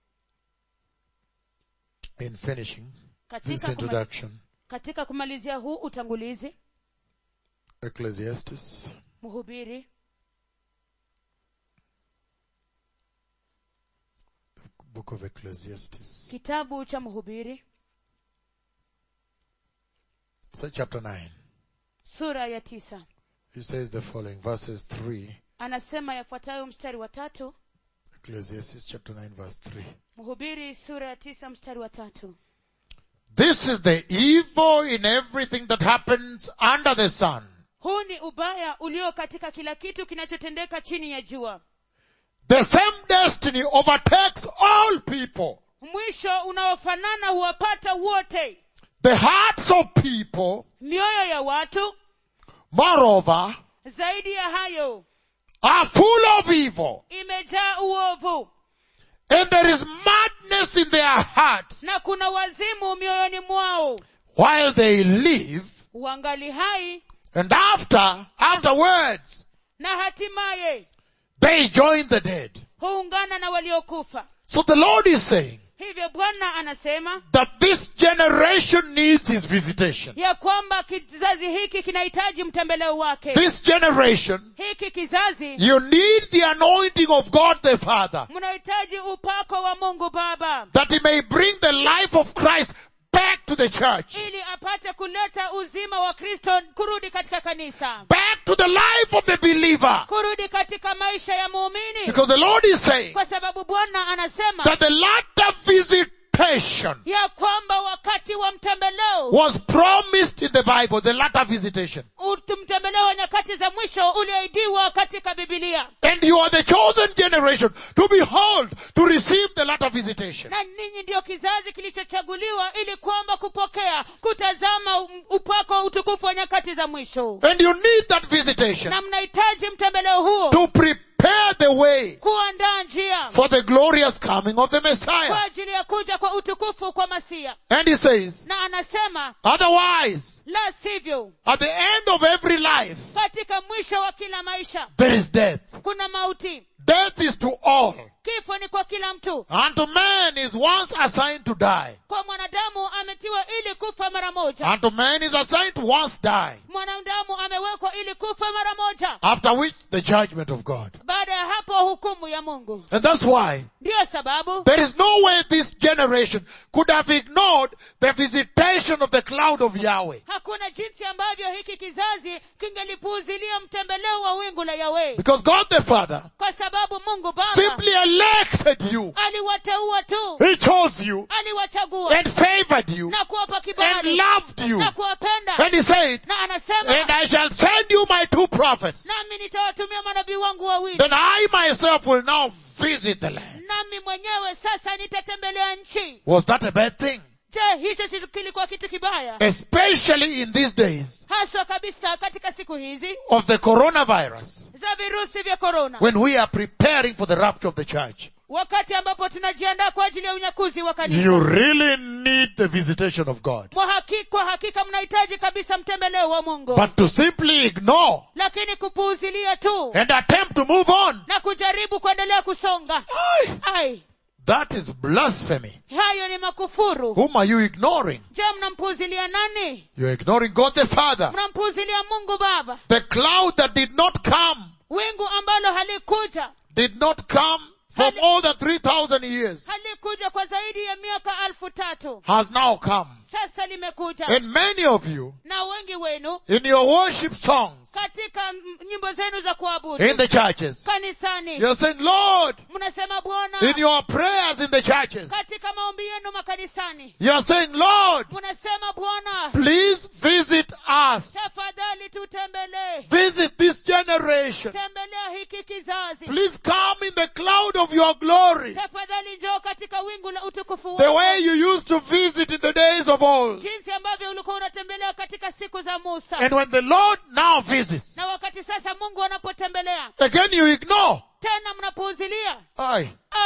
In finishing this katika, kuma, introduction, katika kumalizia huu utangulizi Ecclesiastes mhubiri book of Ecclesiastes. kitabu cha mhubiri So chapter 9. sura ya tisa It says the following, verses 3. anasema yafuatayo mstari wa tatu Ecclesiastes chapter 9 verse 3. mhubiri sura ya tisa mstari wa tatu This is the evil in everything that happens under the sun. huu ni ubaya ulio katika kila kitu kinachotendeka chini ya jua The same destiny overtakes all people. mwisho unaofanana huwapata wote The hearts of people, mioyo ya watu moreover, zaidi ya hayo are full of evil. imejaa uovu And there is madness in their hearts na kuna wazimu mioyoni mwao while they live. uangali hai And after, afterwards, na hatimaye they join the dead. huungana na waliokufa So the Lord is saying hivyo bwana anasema that this generation needs His visitation. ya kwamba kizazi hiki kinahitaji mtembeleo wake This generation, hiki kizazi you need the anointing of God the Father mnahitaji upako wa mungu baba that He may bring the life of Christ back to the church. ili apate kuleta uzima wa kristo kurudi katika kanisa Back to the life of the believer. kurudi katika maisha ya muumini Because the Lord is saying kwa sababu bwana anasema that the latter visitation ya kwamba wakati wa mtembeleo was promised in the Bible, the latter visitation. ut- mtembeleo wa nyakati za mwisho ulioidiwa katika bibilia And you are the chosen generation to behold, to receive the latter visitation. na ninyi ndiyo kizazi kilichochaguliwa ili kwamba kupokea kutazama um- upako wa utukufu wa nyakati za mwisho And you need that visitation na mnahitaji mtembeleo huo to prepare the way kuandaa njia for the glorious coming of the Messiah. kwa ajili ya kuja kwa utukufu kwa masia And he says, na anasema otherwise, la sivyo at the end of every life, katika mwisho wa kila maisha there is death. kuna mauti Death is to all. kifo ni kwa kila mtu Unto man is once assigned to die. kwa mwanadamu ametiwa ili kufa mara moja Unto man is assigned to once die. mwanadamu amewekwa ili kufa mara moja After which, the judgment of God. baada ya hapo hukumu ya mungu And that's why ndiyo sababu there is no way this generation could have ignored the visitation of the cloud of Yahweh. hakuna jinsi ambavyo hiki kizazi kingelipuuzilia mtembeleo wa wingu la yawe Because God the Father kwa sababu mungu baba simply elected you. aliwateua tu He chose you aliwachagua and favored you na kuwapa and kibali loved you. na kuwapenda And he said, na anasema and I shall send you my two prophets. nami nitawatumia manabii wangu wawili Then I myself will now visit the land. nami mwenyewe sasa nitatembelea nchi Was that a bad thing? je hicho si kilikuwa kitu kibaya Especially in these days haswa kabisa katika siku hizi of the coronavirus za virusi vya korona when we are preparing for the rapture of the church. wakati ambapo tunajiandaa kwa ajili ya unyakuzi wa kanisa You really need the visitation of God. kwa hakika, kwa hakika mnahitaji kabisa mtembeleo wa mungu But to simply ignore lakini kupuuzilia tu and attempt to move on, na kujaribu kuendelea kusonga aye, ai that is blasphemy. hayo ni makufuru Whom are you ignoring? je mnampuuzilia nani You're ignoring God the Father. mnampuuzilia mungu baba The cloud that did not come, wingu ambalo halikuja did not come for more than 3,000 years, halikuja kwa zaidi ya miaka alfu tatu has now come. sasa limekuja And many of you, na wengi wenu in your worship songs, katika m- nyimbo zenu za kuabudu in the churches, kanisani you're saying, Lord, mnasema bwana in your prayers in the churches, katika maombi yenu makanisani you're saying, Lord, mnasema bwana please visit us. tafadhali tutembelee Visit this generation. tembelea hiki kizazi Please come in the cloud of your glory. tafadhali njoo katika wingu la utukufu The wako way you used to visit in the days of old. jinsi ambavyo ulikuwa unatembelea katika siku za musa And when the Lord now visits, na wakati sasa mungu anapotembelea again you ignore. tena mnapuuzilia Aye. ai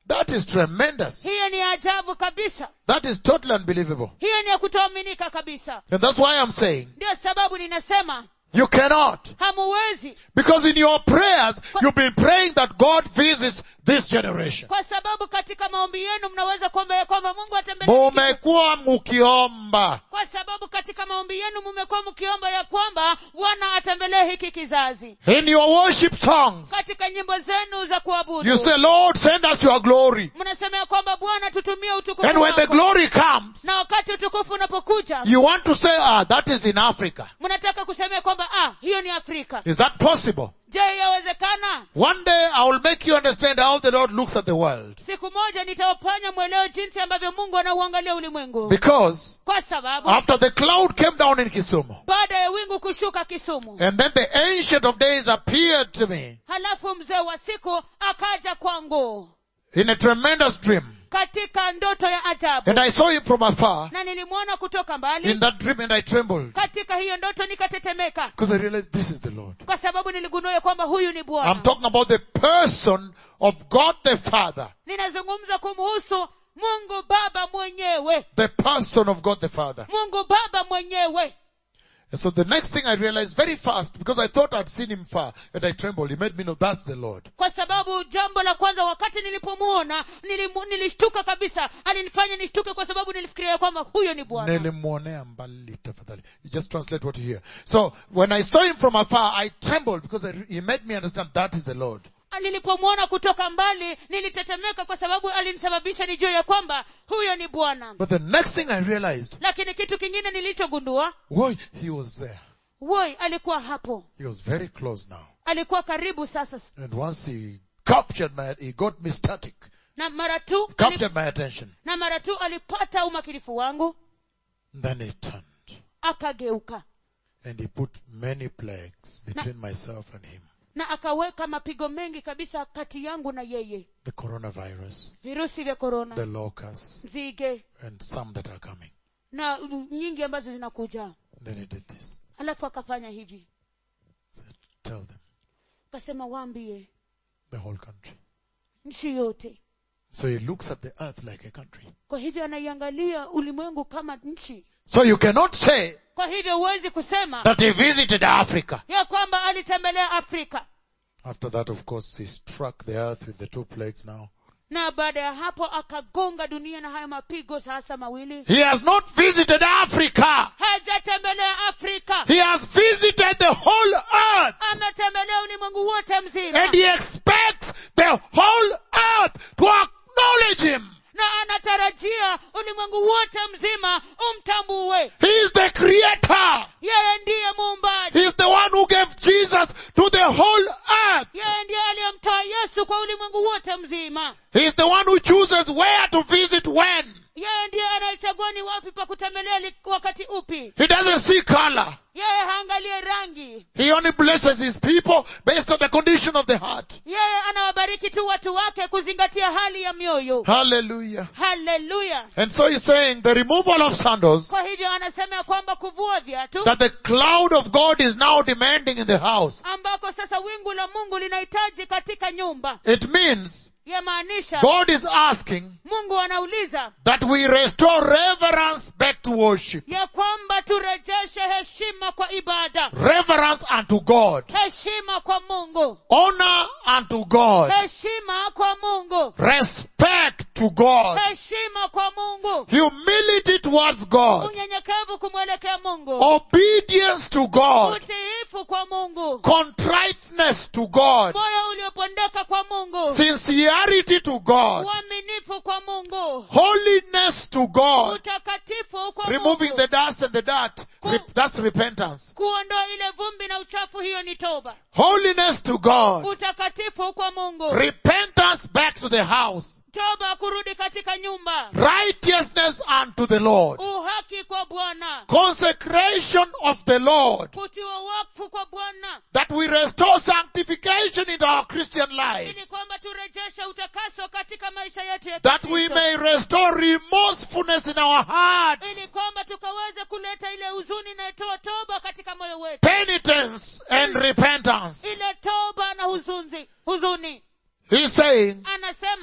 That is tremendous. hiyo ni ajabu kabisa That is totally unbelievable. hiyo ni ya kutoaminika kabisa And that's why I'm saying ndio sababu ninasema you cannot. hamuwezi Because in your prayers, you've been praying that God visits this generation. kwa sababu katika maombi yenu mnaweza kuomba ya kwamba mungu atembelee Mumekuwa mukiomba. kwa sababu katika maombi yenu mumekuwa mkiomba ya kwamba bwana atembelee hiki kizazi In your worship songs, katika nyimbo zenu za kuabudu you say, Lord, send us your glory. mnasema ya kwamba bwana tutumie utukufu And when the wako. glory comes, na wakati utukufu unapokuja you want to say, ah, that is in Africa. mnataka kusema kwamba ah hiyo ni afrika Is that possible? je yawezekana One day I will make you understand how the Lord looks at the world. siku moja nitawafanya mwelewe jinsi ambavyo mungu anauangalia ulimwengu Because kwa sababu after the cloud came down in Kisumu, baada ya wingu kushuka kisumu and then the ancient of days appeared to me halafu mzee wa siku akaja kwangu in a tremendous dream. katika ndoto ya ajabu And I saw him from afar na nilimwona kutoka mbali in that dream and I trembled. katika hiyo ndoto nikatetemeka Because I realized this is the Lord. kwa sababu niligundua ya kwamba huyu ni I'm bwana talking about the person of God the Father. ninazungumza kumhusu mungu baba mwenyewe The person of God the Father. mungu baba mwenyewe And so the next thing I realized very fast, because I thought I'd seen him far, and I trembled. He made me know that's the Lord. kwa sababu jambo la kwanza wakati nilipomuona nilimu, nilishtuka kabisa alinifanya nishtuke kwa sababu nilifikiria kwamba huyo ni bwana Nilimwonea mbali tafadhali. You just translate what you hear. So when I saw him from afar, I trembled because I, he made me understand that is the Lord. nilipomwona kutoka mbali nilitetemeka kwa sababu alinisababisha nijue ya kwamba huyo ni bwana But the next thing I realized, lakini kitu kingine nilichogundua why he was there. woi alikuwa hapo He was very close now. alikuwa karibu sasa And once he captured my, he got me static, na mara tu ali, captured my attention. na mara tu alipata umakinifu wangu Then he turned akageuka and he put many plagues between myself and him. na akaweka mapigo mengi kabisa kati yangu na yeye The coronavirus, virusi vya korona the locusts, nzige and some that are coming. na nyingi ambazo zinakuja Then he did this. alafu akafanya hivi He said, tell them, akasema waambie the whole country. nchi yote So he looks at the earth like a country. kwa hivyo anaiangalia ulimwengu kama nchi So you cannot say kwa hivyo huwezi kusema that he visited Africa. ya kwamba alitembelea afrika After that, of course, he struck the earth with the two plagues now. na baada ya hapo akagonga dunia na hayo mapigo sasa mawili He has not visited Africa. hajatembelea afrika He has visited the whole earth. ametembelea ulimwengu wote mzima And he expects the whole earth to acknowledge him. na anatarajia ulimwengu wote mzima umtambue He is the creator. yeye ndiye muumbaji He is the one who gave Jesus to the whole earth. yeye ndiye aliyemtoa yesu kwa ulimwengu wote mzima He is the one who chooses where to visit when. yeye ndiye anayechagua ni wapi pa kutembelea li- wakati upi He doesn't see color. yeye haangalie rangi He only blesses his people based on the condition of the heart. yeye anawabariki tu watu wake kuzingatia hali ya mioyo Hallelujah. haleluya And so he's saying the removal of sandals, kwa hivyo anasema ya kwamba kuvua viatu that the cloud of God is now demanding in the house. ambako sasa wingu la mungu linahitaji katika nyumba It means yamaanisha God is asking mungu anauliza that we restore reverence back to worship. ya kwamba turejeshe heshima kwa ibada Reverence unto God. heshima kwa mungu Honor unto God. heshima kwa mungu Respect to God. heshima kwa mungu Humility towards God. unyenyekevu kumwelekea mungu Obedience to God. utiifu kwa mungu Contriteness to God. moyo uliopondeka kwa mungu Sincerity to God. uaminifu kwa mungu Holiness to God. utakatifu kwa Removing mungu the dust and the dirt. Re- that's repentance. kuondoa ile vumbi na uchafu hiyo ni toba Holiness to God. utakatifu kwa mungu Repentance back to the house. toba kurudi katika nyumba Righteousness unto the Lord. uhaki kwa bwana Consecration of the Lord. kutiwa wakfu kwa bwana That we restore sanctification in our Christian ili lives. kwamba turejeshe utakaso katika maisha yetu ya That we Kikristo. may restore remorsefulness in our ili hearts. kwamba tukaweze kuleta ile huzuni inayotoa toba katika moyo wetu Penitence and repentance. ile toba na huzunzi huzuni He's saying, anasema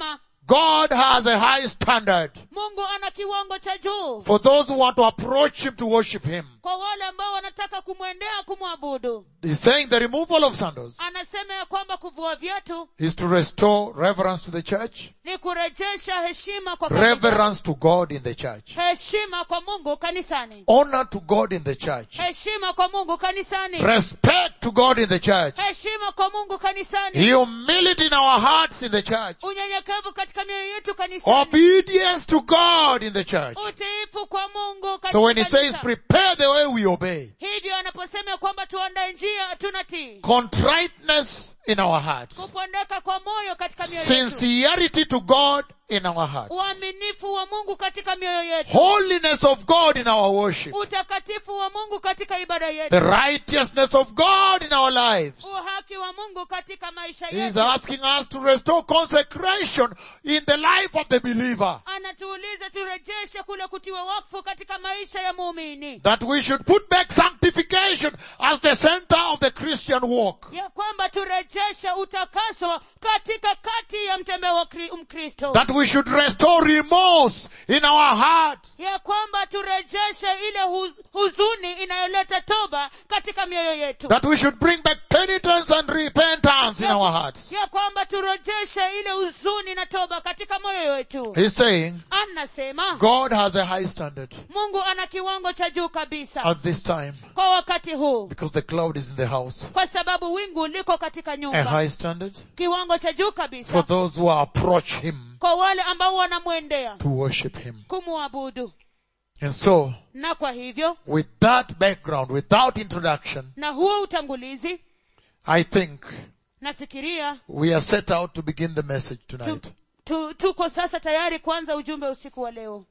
God has a high standard mungu ana kiwango cha juu for those who want to approach Him to worship Him. kwa wale ambao wanataka kumwendea kumwabudu He's saying the removal of sandals anasema ya kwamba kuvua viatu is to restore reverence to the church, ni kurejesha heshima kwa kanisa. reverence to God in the church, heshima kwa mungu kanisani honor to God in the church, heshima kwa mungu kanisani respect to God in the church, heshima kwa mungu kanisani humility in our hearts in the church, unyenyekevu katika mioyo yetu kanisani obedience to God in the church. utiifu kwa mungu So when he katika says kanisa. prepare the way we obey, hivyo anaposema kwamba tuandae njia tunatii contriteness in our hearts, kupondeka kwa moyo katika mioyo yetu sincerity to God in our hearts, uaminifu wa mungu katika mioyo yetu holiness of God in our worship, utakatifu wa mungu katika ibada the yetu righteousness of God in our lives. uhaki wa mungu katika maisha He is yetu asking us to restore consecration in the life of the believer. anatuuliza turejeshe kule kutiwa wakfu katika maisha ya muumini That we should put back sanctification as the center of the Christian walk. ya kwamba turejeshe utakaso katika kati ya mtembeo wa Kri- mkristo That we should restore remorse in our hearts. ya kwamba turejeshe ile hu- huzuni inayoleta toba katika mioyo yetu That we should bring back penitence and repentance in our hearts. ya kwamba turejeshe ile huzuni na toba katika moyo wetu He's saying anasema God has a high standard mungu ana kiwango cha juu kabisa at this time kwa wakati huu because the cloud is in the house. kwa sababu wingu liko katika A nyumba high standard kiwango cha juu for kabisa those who approach Him kwa wale ambao wanamwendea to worship Him. kumwabudu And so, na kwa hivyo with that background, without introduction, na huo utangulizi I think nafikiria we are set out to begin the message tu, tonight. tu, tuko sasa tayari kuanza ujumbe usiku wa leo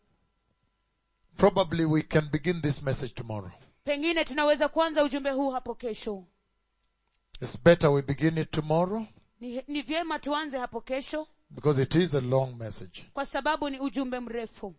Probably we can begin this message tomorrow. pengine tunaweza kuanza ujumbe huu hapo kesho It's better we begin it tomorrow ni, ni vyema tuanze hapo kesho because it is a long message. kwa sababu ni ujumbe mrefu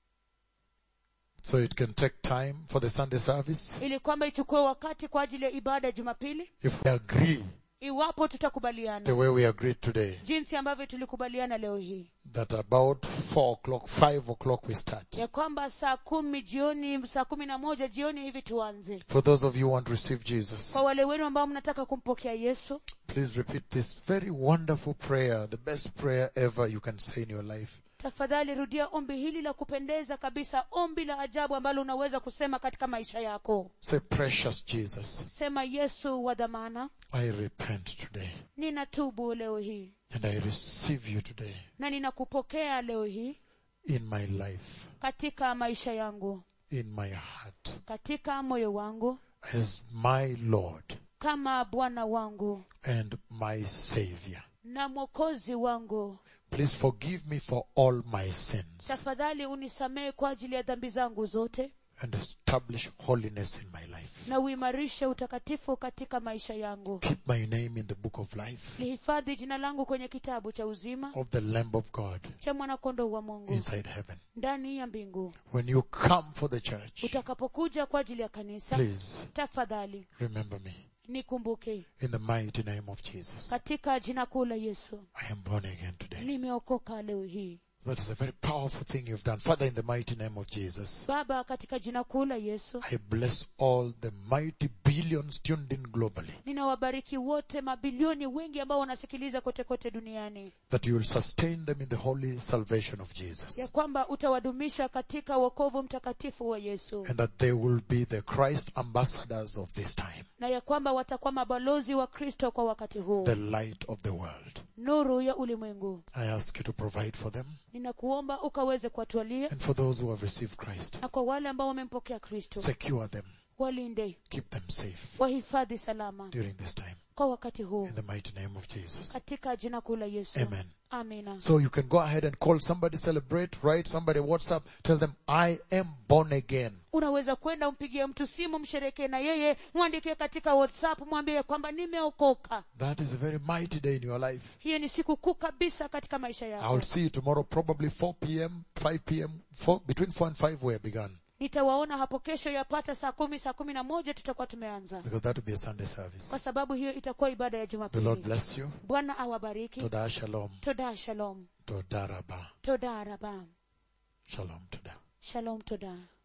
So it can take time for the Sunday service. ili kwamba ichukue wakati kwa ajili ya ibada ya jumapili If we agree iwapo the tutakubaliana way we agreed today, jinsi ambavyo tulikubaliana leo hii that about four o'clock, five o'clock we start. ya kwamba saa kumi jioni saa kumi na moja jioni hivi tuanze For those of you who want to receive Jesus, kwa wale wenu ambao mnataka kumpokea yesu please repeat this very wonderful prayer, the best prayer ever you can say in your life. tafadhali rudia ombi hili la kupendeza kabisa ombi la ajabu ambalo unaweza kusema katika maisha yako Say, precious Jesus, sema yesu wa dhamana I repent today ninatubu leo hii and I receive you today na ninakupokea leo hii in my life, katika maisha yangu in my heart, katika moyo wangu as my Lord kama bwana wangu and my Savior. na mwokozi wangu Please forgive me for all my sins tafadhali unisamehe kwa ajili ya dhambi zangu zote and establish holiness in my life. na uimarishe utakatifu katika maisha yangu Keep my name in the book of life lihifadhi jina langu kwenye kitabu cha uzima of the Lamb of God cha mwanakondoo wa mungu inside heaven. ndani ya mbingu When you come for the church, utakapokuja kwa ajili ya kanisa please tafadhali remember me nikumbuke in the mighty name of Jesus. katika jina kuu la yesu I am born again today. nimeokoka leo hii That is a very powerful thing you've done. Father, in the mighty name of Jesus, baba katika jina kuu la yesu I bless all the mighty billions tuned in globally ninawabariki wote mabilioni wengi ambao wanasikiliza kote kote duniani that you will sustain them in the holy salvation of Jesus ya kwamba utawadumisha katika wokovu mtakatifu wa yesu and that they will be the Christ ambassadors of this time, na ya kwamba watakuwa mabalozi wa kristo kwa wakati huu the light of the world. nuru ya ulimwengu I ask you to provide for them ninakuomba ukaweze kuwatwalia and for those who have received Christ. na kwa wale ambao wamempokea kristo Secure them, walinde keep them safe wahifadhi salama during this time. kwa wakati huu In the mighty name of Jesus. katika jina kuu la yesu Amen. amina So you can go ahead and call somebody, celebrate, write somebody WhatsApp, tell them, I am born again. unaweza kwenda umpigie mtu simu msherekee na yeye mwandikie katika whatsapp mwambie kwamba nimeokoka That is a very mighty day in your life. hiyo ni siku kuu kabisa katika maisha I yako will see you tomorrow, probably 4 p.m., 5 p.m., 4, between 4 and 5 we are begun. nitawaona hapo kesho yapata saa kumi saa kumi na moja tutakuwa tumeanza Because that will be a Sunday service. kwa sababu hiyo itakuwa ibada ya The Lord jumapili bless you. bwana awabariki Toda shalom. toda shalom Toda rabba. toda raba Shalom toda. shalom toda